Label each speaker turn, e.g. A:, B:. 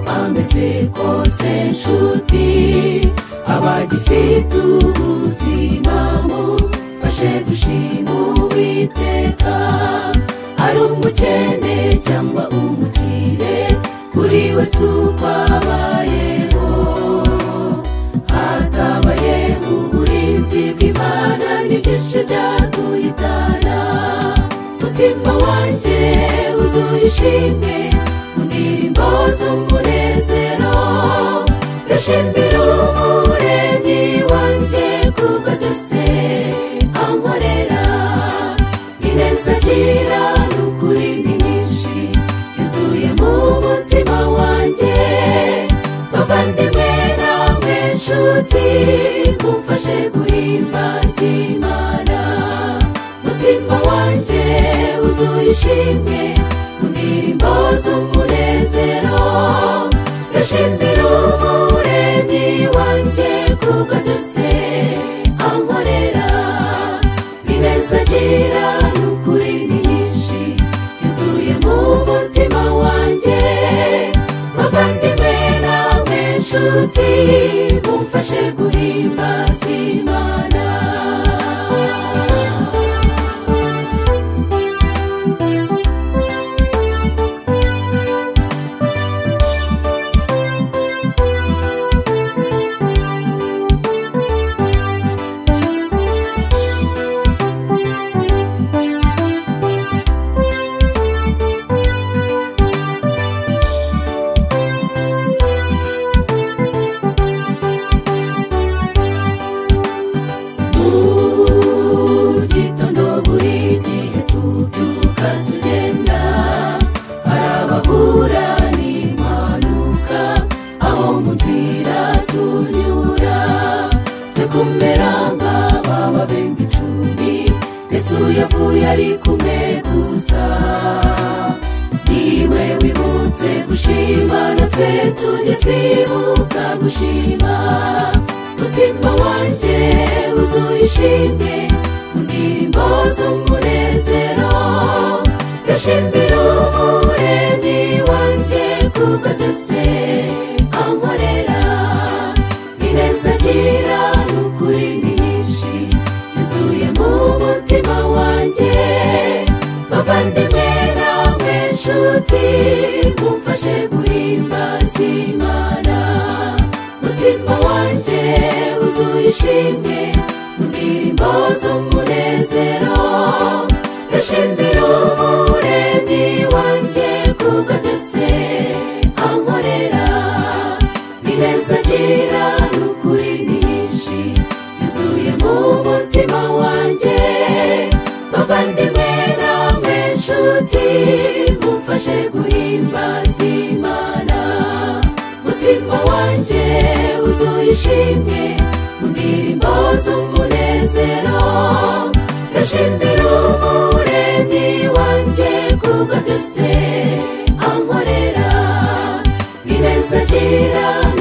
A: bageze kose nshuti abagifite ubuzima mufashe dushima uwiteka ari umukene cyangwa umukire kuri wese uko abayeho hatabaye uburinzi bw'imana ni byinshi byaduyitana mutima wanjye wuzuye ishimwe mu ndirimbo z'umunezero ndashimbira umuremyi wanjye kuko byose ankorera ineza agira ni ukuri ni nyinshi yuzuye mu mutima wanjye bavandimwe nawe nshuti mumfashe guhimbaza imana mutima wanjye wuzuye ishimwe mu ndirimbo z'umunezero ndashimira umuremyi wanjye kuko byose ankorera ineza agira ni ukuri ni nyinshi yuzuye mu mutima wanjye bavandimwe nawe nshuti mumfashe guhimbaza imana Mu gitondo buri gihe tubyuka tugenda hari abahura n'impanuka aho mu nzira tunyura twe kumera nk'aba babembe icumi yesu yavuye ari kumwe gusa niwe wibutse gushima natwe tujye twibuka gushima mutima wanjye wuzuye ishimwe mu ndirimbo z'umunezero ndashimira umuremyi wanjye kuko byose ankorera ineza agira ni ukuri ni nyinshi yuzuye mu mutima wanjye bavandimwe nawe nshuti mumfashe guhimbaza imana mutima wanjye wuzuye ishimwe mu ndirimbo z'umunezero ndashimira umuremyi wanjye kuko byose ankorera ineza agira ni ukuri ni nyinshi yuzuye mu mutima wanjye bavandimwe nawe nshuti mumfashe guhimbaza imana mutima wanjye wuzuye ishimwe mu ndirimbo z'umunezero ndashimira umuremyi wanjye kuko byose ankorera ineza agira